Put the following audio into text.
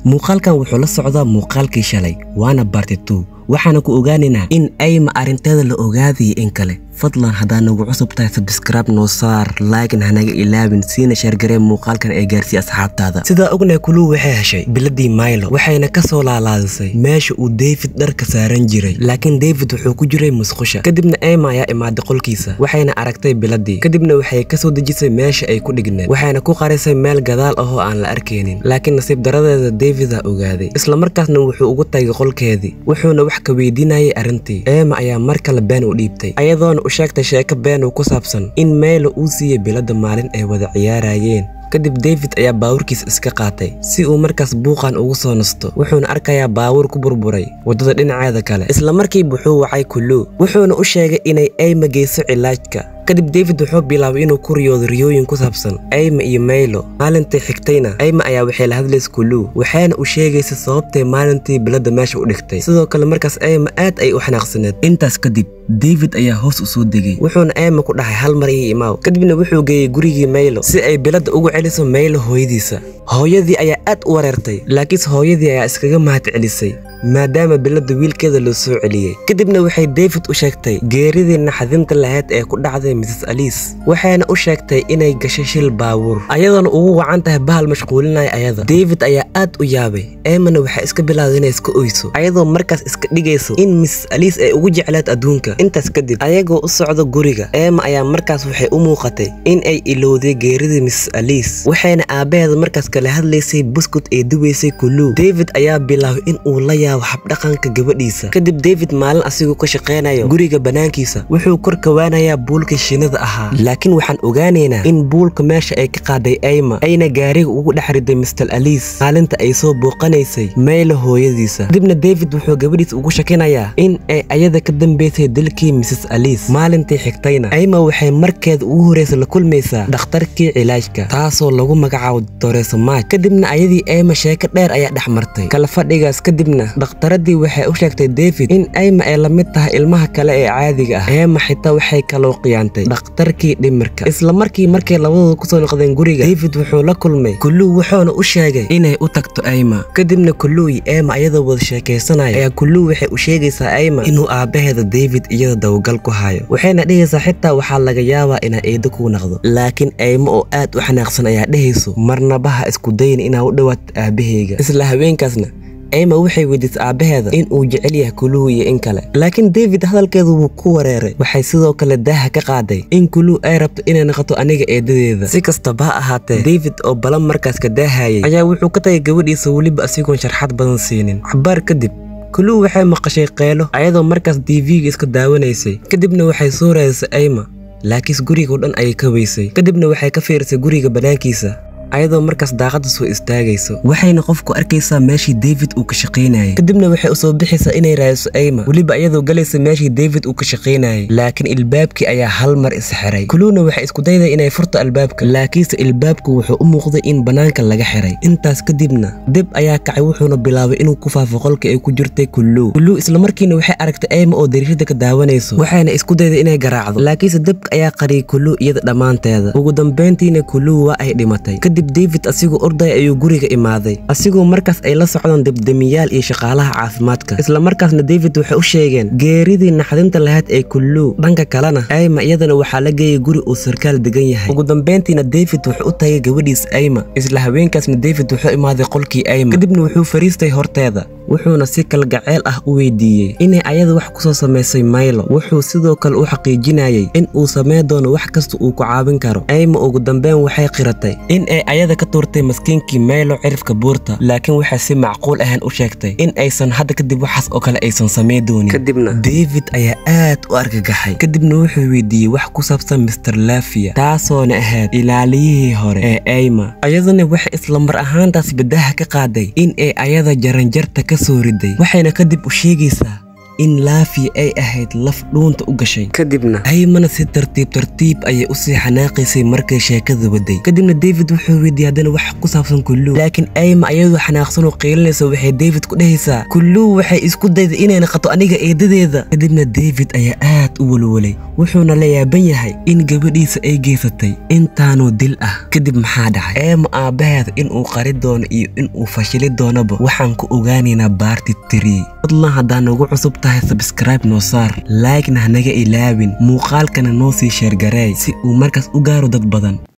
muuqaalkan wuxuu la socdaa muuqaalkii shalay waana barti two waxaana ku ogaanaynaa in ayma arrinteeda la ogaadaya in kale fadlan haddaa nagu cusub tahay sabskraib noo saar laagin hanaga ilaabin siina sheergaree muuqaalkan ee gaarsii asxaabtaada sidaa ognahay kuluu waxay heshay biladii maylo waxayna ka soo laalaadisay meesha uu david dharka saaran jiray laakiin david wuxuu ku jiray musqusha kadibna ema ayaa imaaday qolkiisa waxayna aragtay biladii kadibna waxay ka soo dejisay meesha ay ku dhigneed waxayna ku qarisay meel gadaal ahoo aan la arkaynin laakiin nasiib daradeeda davidaa ogaaday islamarkaasna wuxuu ugu tagay qolkeedii wuxuuna wax ka weydiinayay arrintii ema ayaa mar kale been u dhiibtay ayadoona u sheegtay sheeko been uu ku saabsan in meylo uu siiyey bilada maalin ay wada ciyaarayeen kadib david ayaa baawurkiisa iska qaatay si uu markaas buuqan ugu soo nasto wuxuuna arkayaa baawur ku burburay waddada dhinaceeda kale isla markiiba wuxuu wacay kuluu wuxuuna u sheegay inay ayma geyso cilaajka kadib david wuxuu bilaabay inuu ku riyoodo riyooyin ku saabsan ayma iyo maylo maalintii xigtayna ayma ayaa waxay la hadlaysa kuluu waxayna u sheegaysa sababtay maalintii bilada meesha u dhigtay sidoo kale markaas ayma aad ay u xanaaqsaneed intaas kadib david ayaa hoos u soo degay wuxuuna ayma ku dhahay hal mar ii imaaw kadibna wuxuu geeyey gurigii maylo si ay bilada ugu celiso maylo hooyadiisa hooyadii ayaa aad u wareertay laakiinse hooyadii ayaa iskaga mahad celisay maadaama bilada wiilkeeda loo soo celiyey kadibna waxay david u sheegtay geeridii naxdinta lahayd ee ku dhacday mrs aliis waxayna u sheegtay inay gashay shil baawuur ayadoona ugu wacan tahay bahal mashquulinaya ayada david ayaa aad u yaabay emana waxay iska bilowday inay iska oyso ayadoo markaas iska dhigayso in mrs aliis ay ugu jecleed adduunka intaas kadib ayagoo u socdo guriga ema ayaa markaas waxay u muuqatay in ay ilowday geeridii mrs aliis waxayna aabbaheeda markaas kala hadlaysay buskut ee dubaysay kuluu david ayaa bilaabay in uu la yaabo habdhaqanka gabadhiisa kadib david maalin asigoo ka shaqaynayo guriga bannaankiisa wuxuu kor kawaanayaa buulkii shinnida ahaa laakiin waxaan ogaanaynaa in buulka meesha ay ka qaaday ayma ayna gaariga ugu dhex riday mister aliis maalinta ay soo booqanaysay maylo hooyadiisa kadibna david wuxuu gabadhiisa ugu shakinayaa in ay ayada ka dambaysay dilkii mrs aliis maalintii xigtayna ayma waxay markeeda ugu horreysa la kulmaysaa dhakhtarkii cilaajka taasoo lagu magacaabo doreso maaj kadibna ayadii ayma sheeko dheer ayaa dhex martay kala fadhigaas kadibna dhakhtaradii waxay u sheegtay david in ayma ay la mid tahay ilmaha kale ee caadiga ah eema xitaa waxay kaloo qiyaantay dhakhtarkii dhimirka isla markii markay labadooda kusoo noqdeen guriga david wuxuu la kulmay kuluu wuxuuna u sheegay inay u tagto ayma kadibna kuluu iyo eema iyadoo wada sheekaysanaya ayaa kuluu waxay u sheegaysaa ayma inuu aabbaheeda david iyada dabagal ku hayo waxayna dhehaysaa xitaa waxaa laga yaabaa inaa eedo kuu naqdo laakiin ayma oo aad u xanaaqsan ayaa dhehayso marnabaha isku dayin inaa u dhowaato aabaheyga isla haweenkaasna ayma waxay weydiisay aabbaheeda in uu jecel yahay kuluu iyo in kale laakiin david hadalkeedu wuu ku wareeray waxay sidoo kale daaha ka qaaday in kuluu ay rabto inay noqoto aniga eedadeeda si kastaba ha ahaatee david oo balan markaas ka daahayay ayaa wuxuu ka tagay gabadhiisa weliba asigoon sharxad badan siinin cabaar kadib kuluu waxay maqashay qeylo ayadoo markaas tv-ga iska daawanaysay kadibna waxay soo raadisay ayma laakiinse guriga o dhan ayay ka weysay kadibna waxay ka fiirisay guriga bannaankiisa ayadoo markaas daaqadda soo istaagayso waxayna qofku arkaysaa meeshii david uu ka shaqaynayay kadibna waxay u soo bixaysaa inay raadiso ayma weliba iyadoo galaysa meeshii david uu ka shaqaynayay laakiin ilbaabkii ayaa hal mar isxiray kuluuna waxay isku dayday inay furto albaabka laakiinse ilbaabku wuxuu u muuqday in bannaanka laga xiray intaas kadibna dib ayaa kacay wuxuuna bilaabay inuu ku faafo qolka ay ku jirtay kuluu kuluu islamarkiina waxay aragtay ayma oo dariishada ka daawanayso waxayna isku dayday inay garaacdo laakiinse dibka ayaa qariyay kuluu iyada dhammaanteeda ugu dambayntiina kuluu waa ay dhimatay david asigoo orday ayuu guriga imaaday asigoo markaas ay la socdaan debdemiyaal iyo shaqaalaha caafimaadka isla markaasna david waxay u sheegeen geeridii naxdinta lahayd ee kuluu dhanka kalena ayma iyadana waxaa la geeyay guri uu sarkaal degan yahay ugu dambayntiina david wuxuu u tagay gabadhiis ayma isla haweenkaasna david wuxuu imaaday qolkii ayma kadibna wuxuu fariistay horteeda wuxuuna si kalgaceel ah u weydiiyey inay ayada wax kusoo samaysay maylo wuxuu sidoo kale u xaqiijinayay in uu samayn doono wax kasta uu ku caawin karo ayma ugu dambeyn waxay qiratay in ay ayada ka tuurtay maskiinkii maylo cirifka buurta laakiin waxay si macquul ahaan u sheegtay in aysan hadda kadib waxaas oo kale aysan samayn doonin kadibna david ayaa aad u argagaxay kadibna wuxuu weydiiyey wax ku saabsan mister lafia taasoona ahayd ilaaliyihii hore ee ayma ayaduna waxay isla mar ahaantaas badaha ka qaaday in ay ayada jaranjarta ka soo riday waxayna kadib u sheegaysaa in laafi ay ahayd laf dhuunta u gashay kadibna aymana si tartiib tartiib ayay usii xanaaqaysay markay sheekada waday kadibna david wuxuu weydiiyey haddana wax ku saabsan kuluu laakiin ayma ayadoo xanaaqsan oo qiilinaysa waxay david ku dhehaysaa kuluu waxay isku dayday inay naqato aniga eedadeeda kadibna david ayaa aad u walwalay wuxuuna la yaaban yahay in gabadhiisa ay geysatay intaanuu dil ah kadib maxaa dhacay eema aabbaheeda inuu qari doono iyo inuu fashili doonaba waxaan ku ogaanaynaa baarti tiri fadlan haddaa nagu cusub tahay sabskribe noo saar laagna hanaga ilaabin muuqaalkana noo sii sheergareey si uu markaas u gaaro dad badan